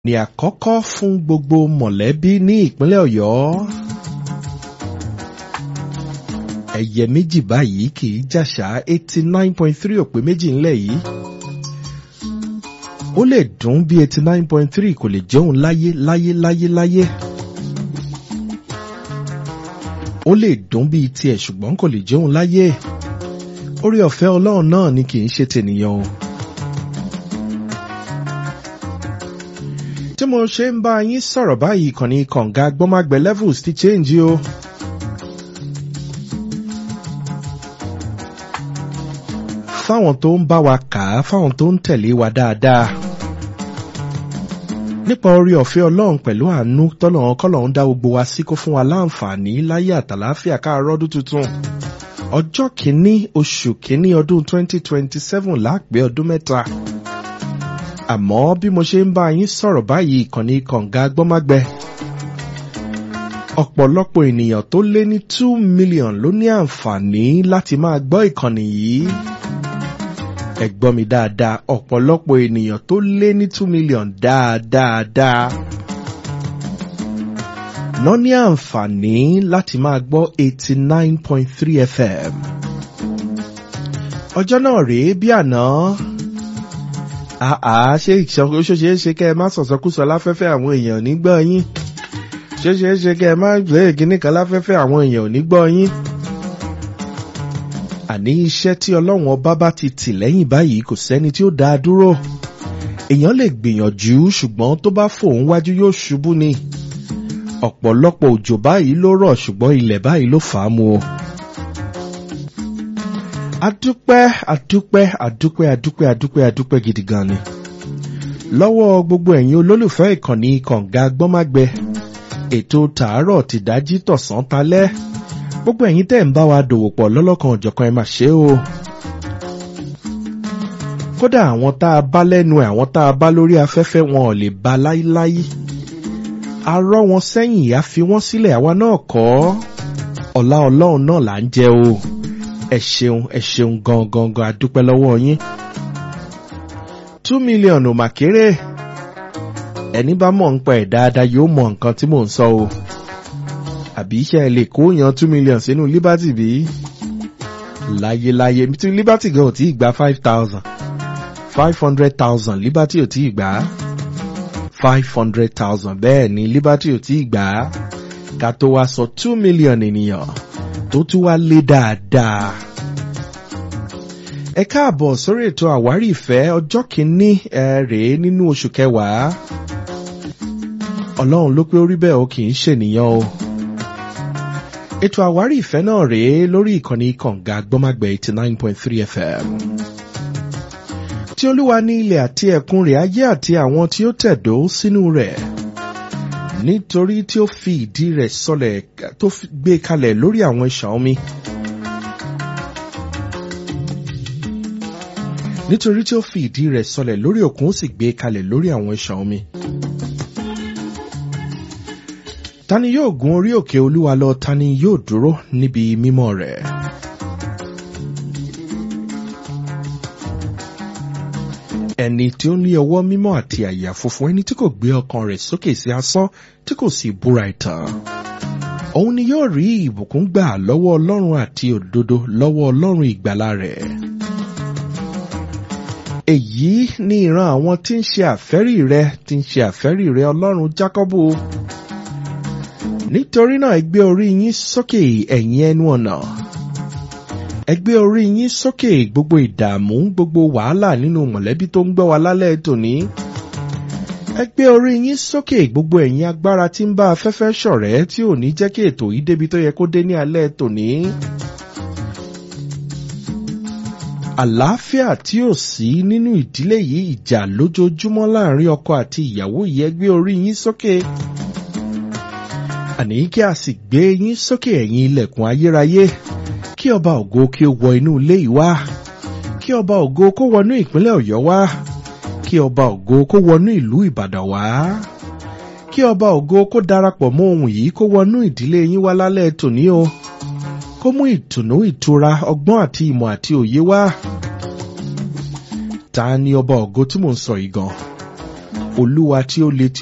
ní àkọ́kọ́ fún gbogbo mọ̀lẹ́bí ní ìpínlẹ̀ ọ̀yọ́. ẹyẹ méjì báyìí kì í jàṣà eighty nine point three òpè méjì ńlẹ̀ yìí. ó lè dùn bí eighty nine point three kò lè jẹun láyé láyé láyé láyé. ó lè dùn bíi tiẹ̀ ṣùgbọ́n kò lè jẹun láyé. orí ọ̀fẹ́ ọlọ́run náà ni kì í ṣe tènìyàn o. tí mo ṣe ń bá yín sọ̀rọ̀ báyìí ìkànnì kànga gbọ́mágbẹ́ levels ti change o. fáwọn tó ń bá wa kà á fáwọn tó ń tẹ̀lé wa dáadáa. nípa orí ọ̀fẹ́ ọlọ́run pẹ̀lú àánú tọ́lọ́run kọ́lọ́run dá gbogbo wa sí kó fún wa láǹfààní láyé àtàláfíà káàárọ̀ ọdún tuntun. ọjọ́ kìíní oṣù kìíní ọdún 2027 láàpẹ́ ọdún mẹ́ta àmọ́ bí mo ṣe ń bá yín sọ̀rọ̀ báyìí ìkànnì kànga gbọ́mágbẹ́ ọ̀pọ̀lọpọ̀ ènìyàn tó lé ní two million ló ní àǹfààní láti máa gbọ́ ìkànnì yìí ẹ gbọ́ mi dáadáa ọ̀pọ̀lọpọ̀ ènìyàn tó lé ní two million dáadáa ná ní àǹfààní láti máa gbọ́ eighty nine point three fm ọjọ́ náà rèé bí àná àá ṣé ìṣàkóso ṣe é ṣe kẹ́ ẹ má sọ̀sọ́kúsọ láfẹ́fẹ́ àwọn èèyàn nígbọ́ yín ṣé ṣe é ṣe kẹ́ ẹ má gbé ìkíní kan láfẹ́fẹ́ àwọn èèyàn nígbọ́ yín. àní iṣẹ́ tí ọlọ́run ọba bá ti tì lẹ́yìn báyìí kò sẹ́ni tí ó dá a dúró èèyàn lè gbìyànjú ṣùgbọ́n tó bá fòun wájú yóò ṣubú ni ọ̀pọ̀lọpọ̀ òjò báyìí ló rọ̀ ṣùgbọ́n ilẹ̀ báyìí ló fà á mu o adúpẹ́ adúpẹ́ adúpẹ́ adúpẹ́ adúpẹ́ adúpẹ́ gidi gan ni. lọ́wọ́ gbogbo ẹ̀yin olólùfẹ́ ìkànnì kànga gbọ́mágbẹ ètò tàárọ̀ ti dájí tọ̀sán talẹ́ gbogbo ẹ̀yin tẹ́ ń bá wa dòwò pọ̀ lọ́lọ́kan òjọ̀kan ẹ mà ṣe o. kódà àwọn tá a bá lẹ́nu ẹ̀ àwọn tá a bá lórí afẹ́fẹ́ wọn ò lè ba láíláí. a rọ́ wọn sẹ́yìn a fi wọ́n sílẹ̀ àwa náà kọ́ ọ̀la ọlọ́run náà là ń jẹ o ẹ ṣeun ẹ ṣeun gan gan gan adúpẹ́ lọ́wọ́ yín. two million ò mà kéré ẹni bá mọ̀ ń pa ẹ̀ dáadáa yóò mọ nǹkan tí mò ń sọ o. àbí iṣẹ́ ẹ lè kó yan two million sínú liberty bí? láyéláyé tí liberty gan ò tí ì gba five thousand five hundred thousand liberty ò tí ì gbà á five hundred thousand bẹ́ẹ̀ ni liberty ò tí ì gbà á ká tó wá sọ two million ènìyàn tó tún wá lé dáadáa. ẹ káàbọ̀ sórí ètò àwárí ìfẹ́ ọjọ́ kìíní ẹ rèé nínú oṣù kẹwàá. ọlọ́run ló pé orí bẹ́ẹ̀ o kì í ṣènìyàn o. ètò àwárí ìfẹ́ náà rèé lórí ìkànnì kànga gbọ́mágbẹ́ eighty nine point three fm. tí olúwa ní ilẹ̀ àti ẹ̀kún rẹ̀ ayé àti àwọn tí ó tẹ̀dó sínú rẹ̀ nítorí tí ó fi ìdí rẹ̀ sọlẹ̀ tó gbé kalẹ̀ lórí àwọn ìṣàn omi. nítorí tí ó fi ìdí rẹ̀ sọlẹ̀ lórí òkun ó sì gbé kalẹ̀ lórí àwọn ìṣàn omi. tani yóò gun orí òkè olúwa lọ tani yóò dúró níbi mímọ́ rẹ̀. ẹni tí ó ní ọwọ́ mímọ́ àti àyà funfun ẹni tí kò gbé ọkàn rẹ̀ sókè sí asán tí kò sì búra ìtàn. òun ni yóò rí ìbùkún gbà lọ́wọ́ ọlọ́run àti òdodo lọ́wọ́ ọlọ́run ìgbàlà rẹ̀. èyí ni ìran àwọn tí ń ṣe àfẹ́rí rẹ tí ń ṣe àfẹ́rí rẹ ọlọ́run jákọ́bù. nítorí náà ẹ gbé orí yín sókè ẹ̀yin ẹnu ọ̀nà ẹ gbé orí yín sókè gbogbo ìdààmú gbogbo wàhálà nínú mọ̀lẹ́bí tó ń gbọ́ wa lálẹ́ tòní. ẹ gbé orí yín sókè gbogbo ẹ̀yin agbára tí ń bá afẹ́fẹ́ ṣọ̀rẹ́ tí ò ní jẹ́ kí ètò yìí débi tó yẹ kó dé ní alẹ́ tòní. àlàáfíà tí ò sí nínú ìdílé yìí ìjà lójoojúmọ́ láàrin ọkọ àti ìyàwó yìí ẹ gbé orí yín sókè. àní kí a sì gbé yín sókè ẹ̀yin ilẹ̀kùn ayérayé kí ọba ògo kí ó wọ inú ilé yìí wá kí ọba ògo kó wọnú ìpínlẹ̀ ọ̀yọ́ wá kí ọba ògo kó wọnú ìlú ìbàdàn wá kí ọba ògo kó darapọ̀ mọ́ ohun yìí kó wọnú ìdílé yín wá lálẹ́ tòní o kó mú ìtùnú ìtura ọgbọ́n àti ìmọ̀ àti òye wá ta ni ọba ògo tí mò ń sọ yìí gan olúwa tí ó le tí